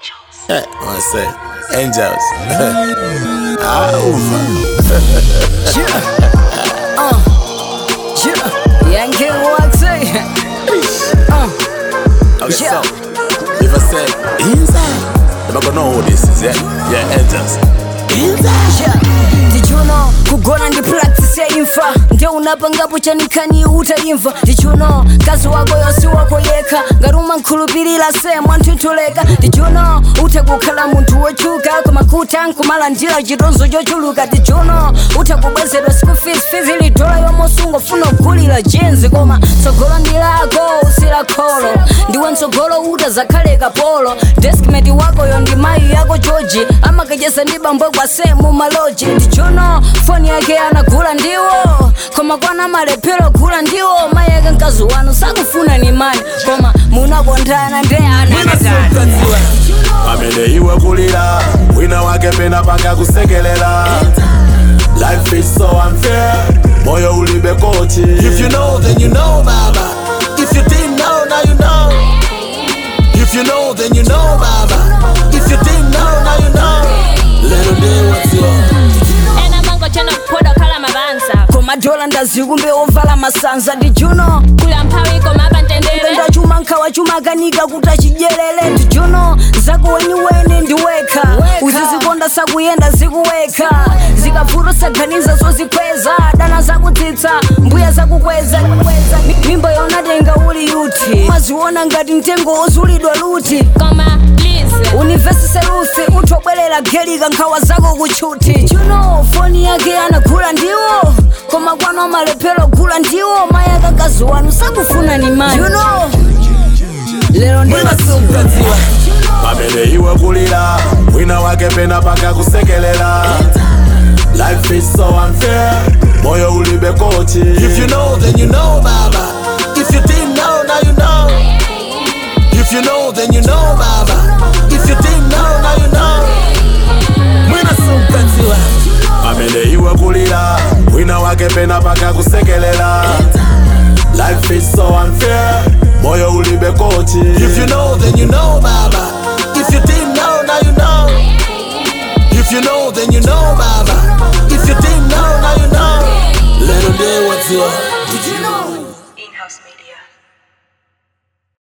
Eh, I say, angels. ah, ufa. Yankee Watson. Okay, Yeah. so if I say inside, they're gonna know who this is, yeah? Yeah, angels. Inside. Yeah. Did you know kugona ndi practice ya imfa ndio unapangapo chanikani utaimva Did you know kazi wako yosi wako yekha ngati umankhulupirira semu anthutuleka Did you know utha kukhala munthu wochuka koma kuti ankumalandira chitonzo chochuluka Did you know utha kubwezedwa school fees fees ili dola yomosunga funa kugulira jenzi koma tsogolo ndi lako usila kholo ndiwe mtsogolo uta zakhale kapolo deskmate wakoyo ndi mayi yako georgi amakacheza ndi bambo kwa semu maloji ndichono foni yake anagula ndiwo koma kwana malephero gula ndiwo mayi yake mkazi wanu sakufuna ni mani koma munakondana ndi ana pamene iwe kulira wina wake pena panga kusekelela life is so unfair moyo ulibe koti if you know then you know baba if you didn't know now you know if you know then you know baba if you didn't know now you know little day what's your ena mango chena kuphoda kukhala mabanza koma dola ndazikumbe ovala masanza ndijuno kula mphawi koma apantendere penda chuma nkhawa chuma kanika kuti achidyerere ndijuno zako weniweni ndiwekha uzizikonda sakuyenda zikuwekha zikavuto saganiza zozikweza dana zakutsitsa mbuya zakukweza Mi- mimba yonatenga uli yuti maziona ngati mtengo wozulidwa luti koma please univesise lusi uthobwerera gelika nkhawa zako kutchuti chuno foni yake anagula ndiwo koma kwano amalephero gula ndiwo mayi akakazi wanu sakufuna ni mani you know lero ndimasukadziwa pamene iwe kulira wina wake pena panga kusekelela life is so unfair moyo ulibe koti if you know then you know baba if you didn't know now you know if you know then you know baba if you didn't know now you know mwina sumkadziwa pamene iwe kulira wina wake pena panga kusekelela life is so unfair moyo ulibe koti if you know then you know baba if you didn't